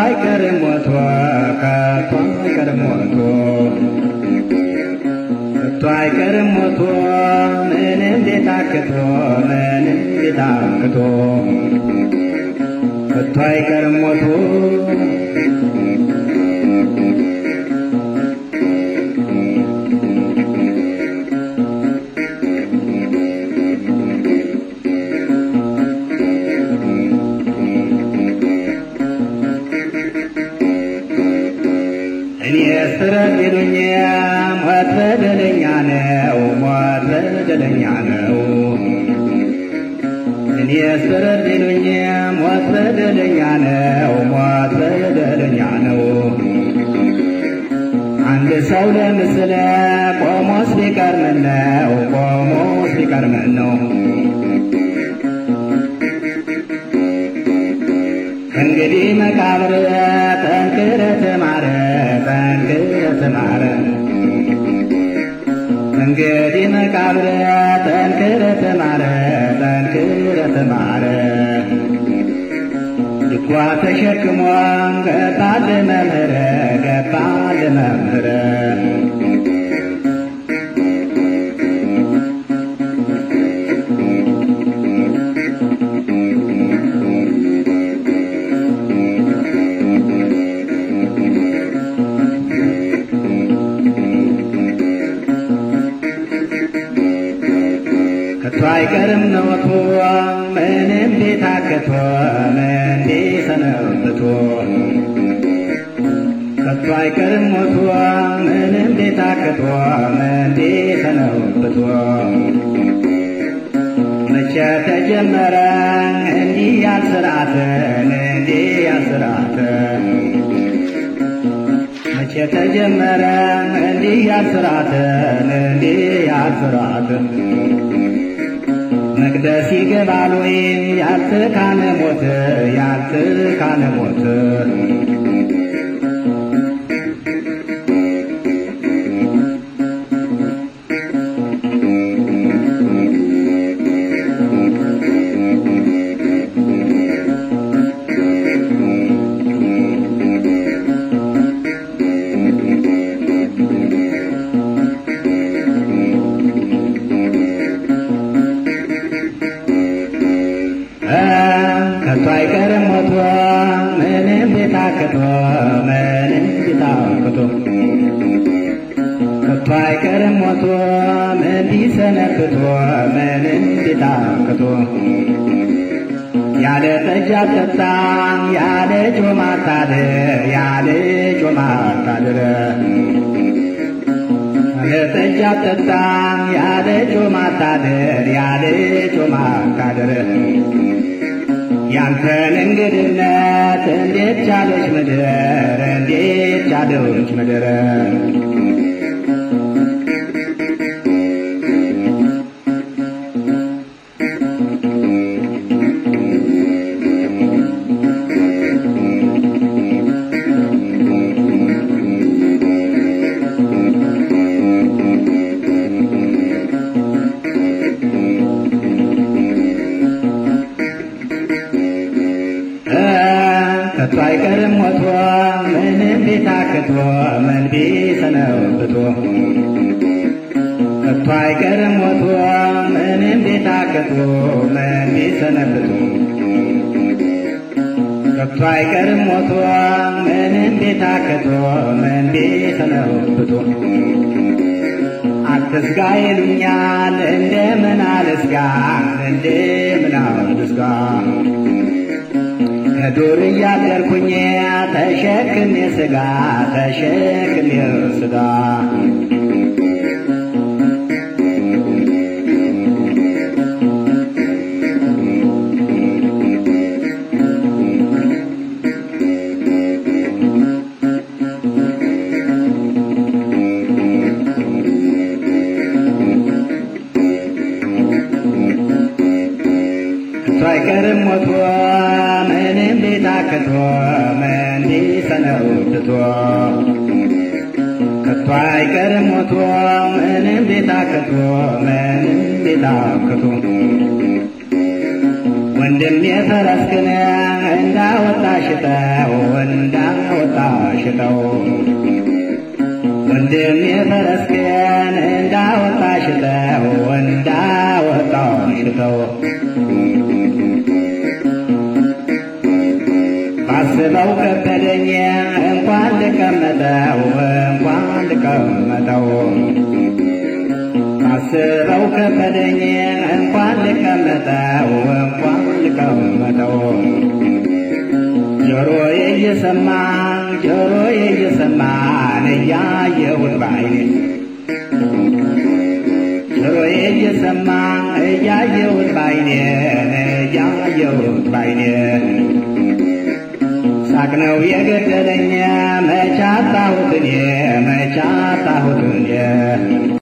አይቀርም ሞቶ ከቶ አይቀርም ሞቶ ከቶ አይቀርም ሞቶ ምንም ቤት አክቶ ምንም ቤት አክቶ ከቶ አይቀርም ሞቶ እኔ ስረት ይሉኝ ሞት በደለኛ ነው፣ ሞት በደለኛ ነው። እኔ ስረት ይሉኝ ሞት በደለኛ ነው፣ ሞት በደለኛ ነው። አንድ ሰው ለምስለ ቆሞስ ቢቀር ምን ነው? ቆሞስ ቢቀር ምን ነው? እንግዲህ መቃብር ጠንክረ ተማረ ጠንክረ ተማረ እንግዲህ መቃብር ጠንክረ ተማረ ጠንክረ ተማረ ድጓ ተሸክሞ ገባል መምህረ ገባል መምህረ ከቶ አይቀርም ነውቶ ምንም ቤት አክቶ ምን ቢሰነብቶ ከቶ አይቀርም ሞቶ ምንም ቤት አክቶ ምን ቢሰነብቶ መቼ ተጀመረ እንዲህ ያልስርዓት እንዲህ ያልስርዓት መቼ ተጀመረ እንዲህ ያልስርዓት እንዲህ ያልስርዓት መቅደስ ይገባል ወይም ያልትካነ ሞት ያልትካነ ሞት ከቶ አይቀርም ሞቶ ምንም ቤት አክቶ ምንም ቤት አክቶ ከቶ አይቀርም ሞቶ ምን ቢሰነብቶ ምንም ቤት አክቶ ያለ ጠጅ አልጠጣም ያለ ጮማ አታድር ያለ ጮማ አታድር ያለ ጠጅ አልጠጣም ያለ ጮማ አታድር ያለ ጮማ አታድር ያንተን እንግድነት እንዴት ቻለች ምድር እንዴት ቻለች ምድር ከቶ አይቀርም ሞቶ ምንም ቢታክቶ ምን ቢሰነብቶ ከቶ አይቀርም ሞቶ ምንም ቢታክቶ ምን ቢሰነብቶ ከቶ አይቀርም ሞቶ ምንም ቢታክቶ ምን ቢሰነብቶ አትስጋ ይሉኛል እንደምን አልስጋ እንደምን አልስጋ ከዱር እያደርኩኝ ተሸክሜ ስጋ ተሸክሜ ስጋ ከቶ አይቀርም ሞቶ ምንም ቢታክቶ ምን ቢሰነብቶ ከቶ አይቀርም ሞቶ ምንም ቢታክቶ ምንም ቢታክቶ ወንድም የፈረስክን እንዳወጣ ሽጠው እንዳወጣ ሽጠው ወንድም የፈረስክን እንዳወጣ ሽጠው እንዳወጣ ሽጠው ባስበው ከበደኝ እንኳን ልቀመጠው እንኳን ልቀመጠው ባስበው ከበደኝ እንኳን ልቀመጠው እንኳን ልቀመጠው ጆሮዬ እየሰማ ጆሮዬ እየሰማን እያየሁት ባይኔ ጆሮዬ እየሰማ እያየሁት ባይኔ እያየሁት ባይኔ ሳቅ ነው የገደለኝ መቻጣሁት እኔ መቻጣሁት እኔ